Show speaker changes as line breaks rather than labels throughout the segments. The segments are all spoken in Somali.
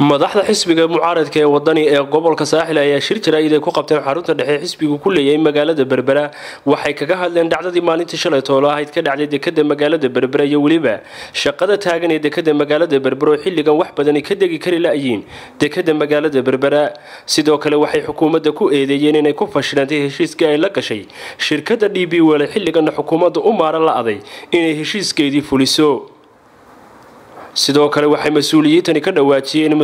madaxda xisbiga mucaaradka ee wadani ee gobolka saaxil ayaa shir jaraa'id ay ku qabteen xarunta dhexe xisbigu ku leeyahay magaalada berbera waxay kaga hadleen dhacdadii maalintii shalay toolo ahayd ka dhacday dekada magaalada berbera iyo weliba shaqada taagan ee dekada magaalada berbera oo xilligan wax badani ka degi kari la'yiin dekada magaalada berbera sidoo kale waxay xukuumadda ku eedeeyeen inay ku fashilantay heshiiskii ay la gashay shirkada d b wele xilligana xukuumadda u maaran la-aday inay heshiiskeedii fuliso sidoo kale waxay mas-uuliyiintani ka dhawaajiyeen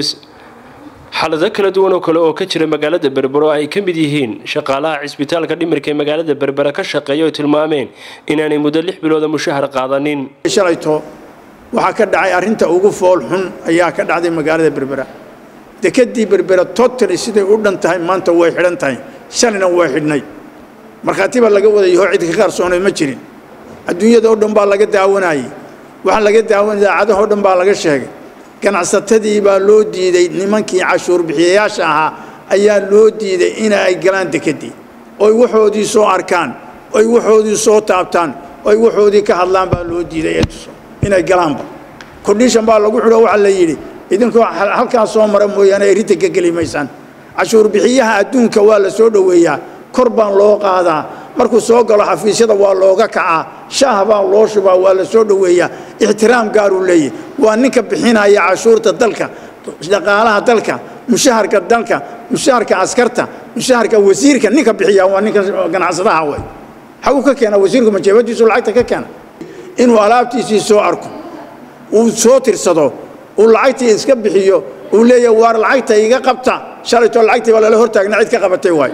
xalado kala duwan oo kale oo ka jira magaalada berbero ay ka mid yihiin shaqaalaha cisbitaalka dhimirka ee magaalada berbera ka shaqeeya oo tilmaameen inaanay muddo lix bilooda mushahar qaadanin
shalayto waxaa ka dhacay arrinta ugu fool xun ayaa ka dhacday magaalada berbera dekadii berbera totally siday u dhan tahay maanta way xidhan tahay shalayna way xidhnay markhaati baa laga wadayahoo cid ka qaarsoonay ma jirin adduunyada oo dhan baa laga daawanayay waxaa laga daawan idaacadahoo dhan baa laga sheegay ganacsatadii baa loo diiday nimankii cashuur bixiyayaasha ahaa ayaa loo diiday in ay galaan dekedii oy waxoodii soo arkaan oy waxoodii soo taabtaan oy waxoodii ka hadlaan baa loo diiday inay galaanba kondhishan baa lagu xidho waxaa la yidhi idinkoo halkaa soo mara mooyaane ay rinta ka geli maysaan cashuur bixiyaha adduunka waa la soo dhoweeyaa kor baan loo qaadaa markuu soo galo xafiisyada waa looga kacaa shaah baa loo shubaa waa la soo dhoweeyaa ixtiraam gaaruu leeyahy waa ninka bixinaya cashuurta dalka dhaqaalaha dalka mushaharka dalka mushaharka askarta mushaharka wasiirka ninka bixiya waa ninka ganacsadaha way xaguu ka keena wasiirku majeebadiisu lacagta ka keena inuu alaabtiisii soo arko uu soo tirsado uu lacagtii iska bixiyo uu leeyahy waar lacagta iga qabta shalaytoo lacagtii baa lala hortaagna cid ka qabatay waay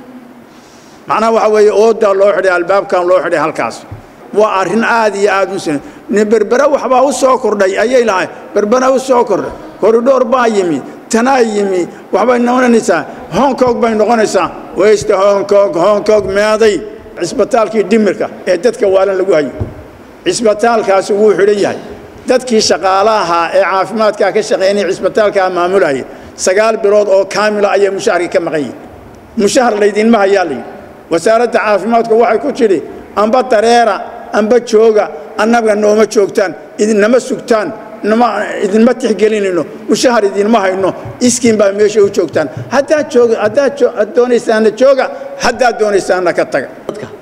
macnaha waxaa weeye oodaa loo xidhay albaabkan loo xidhay halkaas waa arrin aad iyo aad u sina berbera waxbaa u soo kordhay ayay lahay berbera u soo kordhay koridhoor baa yimi tanaa yimi waxbay noqonaysaa hong kong bay noqonaysaa weysta hong kong hong kong meeday cisbitaalkii dhimirka ee dadka waalan lagu hayo cisbitaalkaasi wuu xidhan yahay dadkii shaqaalaha ee caafimaadkaa ka shaqeynaya cisbitaalkaa maamulaya sagaal bilood oo kaamila ayay mushaharkii ka maqan yihin mushahar laydinma hayaa layidhi wasaaradda caafimaadku waxay ku tidhi amba dareera amba jooga annaga nooma joogtaan idinama sugtaan idinma tixgelinayno mushahar idinma hayno iskiin baa meesha u joogtaan haddaad jooga haddaad doonaysaana jooga haddaad doonaysaana ka taga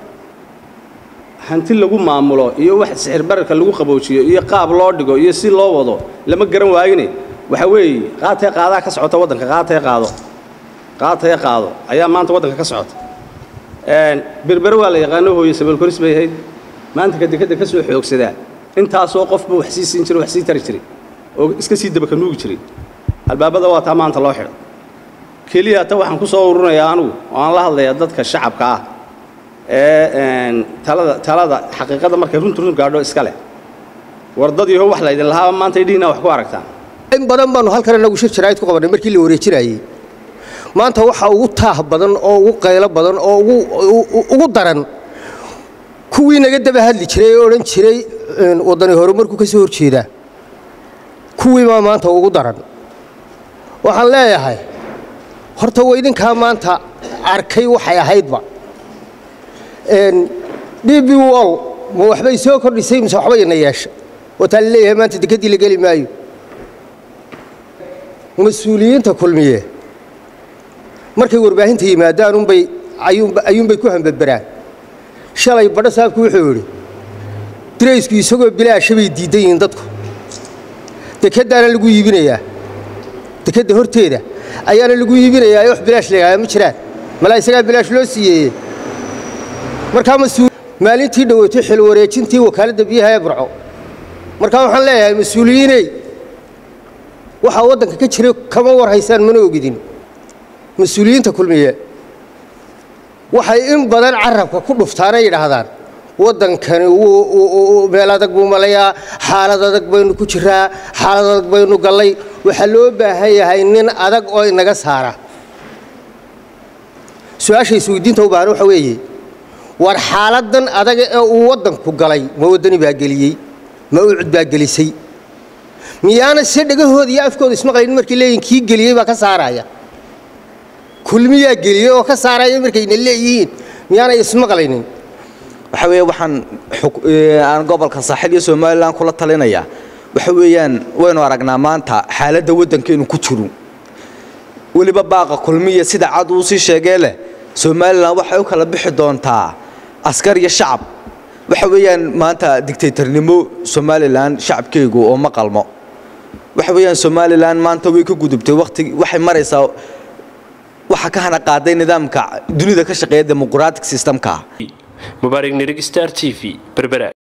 hanti lagu maamulo iyo wax sixir bararka lagu qaboojiyo iyo qaab loo dhigo iyo si loo wado lama garan waayine waxa weeye qaatee qaadaa ka socota waddanka qaatee qaado qaatee qaado ayaa maanta waddanka ka socota berbere waa la yaqaano hooye sabeelkoris bay ahayd maanta kadekadda ka soo xoogsadaa intaasoo qofba wax sii siin jiray wax sii tari jiray oo iska sii dabaka nuugi jiray albaabada waa taa maanta loo xidho keliya ta waxaan ku soo ururinayaa anugu oo aan la hadlayaa dadka shacabka ah ee talada talada xaqiiqada markay runtu run gaadho iska leh wardadiiho wax laydin lahaaba maanta idhiina wax ku aragtaan
in badan baanu halkan inagu shir jaraa'id ku qabannay markii la wareejinayey maanta waxaa ugu taah badan oo ugu qaylo badan oo ugu daran kuwii naga daba hadli jiray ee odhan jiray waddani horumarku ka soo horjeedaa kuwii baa maanta ugu daran waxaan leeyahay horta wa idinkaa maanta arkay waxay ahaydba d b wol ma waxbay soo kordhisay mise waxba ina yeesha wataa la leeyahay maanta dekeddii la geli maayo mas-uuliyiinta kulmiye markay warbaahinta yimaadaan unbay ayuunbay ku hambadbaraan shalay badho saabku wuxuu yidhi diraysku isagoo bilaasha bay diiddan yihiin dadku dekeddaana lagu iibinayaa dekedda horteeda ayaana lagu iibinayaa ee wax bilaash lagaa ma jiraan malaa isagaa bilaash loo siiyeeye markaa maalintii dhoweetay xil wareejintii wakaaladda biyaha ee burco markaa waxaan leeyahay mas-uuliyiiney waxaa waddanka ka jira kama war haysaan mana ogidin mas-uuliyiinta kulmiye waxay in badan carabka ku dhuftaanay yidhaahdaan waddankani meel adag buu malayaa xaalad adag baynu ku jiraa xaalad adag baynu gallay waxaa loo baahan yahay nin adag oo inaga saara su-aasha isweydiinta u baahan waxa weeye war xaaladdan adaga ee uu waddanku galay ma waddani baa geliyey ma ucud baa gelisay miyaana se dhegahooda iyo afkooda ismaqlaynin markay leeyihin kii geliyey baa ka saaraya kulmiyaa geliyey oo ka saaraya markayna leeyihiin miyaanay ismaqlaynin
waxa weeye waxaan aan gobolka saaxil iyo somalilan kula talinayaa waxa weeyaan waynu aragnaa maanta xaaladda waddankeenu ku jiro weliba baaqa kulmiya sida cad uu sii sheegee leh somalilan waxay u kala bixi doontaa askar iyo shacab waxa weeyaan maanta digtaytarnimo somalilan shacabkeygu oo ma qalmo waxa weeyaan somalilan maanta way ka gudubtay waqti waxay maraysaa waxa ka hana qaaday nidaamka dunida ka shaqeeya demoqratic systemka
mubaarig nirig star t v berbera